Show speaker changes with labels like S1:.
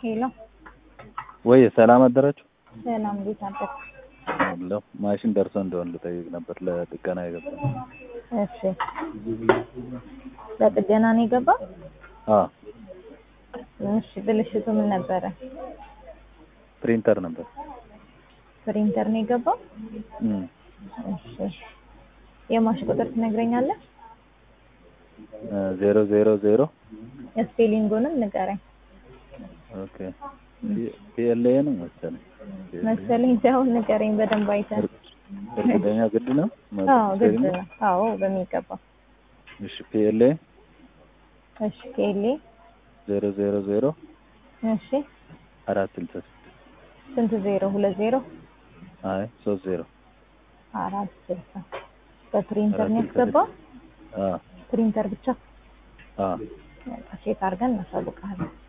S1: ሄሎ
S2: ወይ ሰላም አደራችሁ።
S1: ሰላም፣ እንዴት አደርክ?
S2: አለሁ ማሽን ደርሶ እንደሆነ ልጠይቅ ነበር ለጥገና የገባ
S1: እሺ፣ ለጥገና ነው የገባው?
S2: አ
S1: እሺ፣ ብልሽቱ ምን ነበረ?
S2: ፕሪንተር ነበር።
S1: ፕሪንተር ነው የገባው?
S2: እም
S1: እሺ፣ የማሽን ቁጥር ትነግረኛለህ?
S2: ዜሮ ዜሮ ዜሮ
S1: ስፔሊንጉንም ንገረኝ
S2: ኦኬ ፒኤልኤ ነው መሰለኝ
S1: መሰለኝ ሳይሆን ንገረኝ በደንብ አይተህ።
S2: እርግጠኛ ግድ ነው
S1: አዎ ግድ ነው። አዎ በሚገባ
S2: እሺ ፒኤልኤ
S1: እሺ ኬሌ
S2: ዜሮ ዜሮ ዜሮ
S1: እሺ
S2: አራት ስልሳ ስድስት
S1: ስንት ዜሮ ሁለት ዜሮ
S2: አይ ሶስት ዜሮ
S1: አራት ስልሳ በፕሪንተር ነው ያስገባው?
S2: አ
S1: ፕሪንተር ብቻ
S2: አ
S1: ቼክ አድርገን እናሳውቃለን።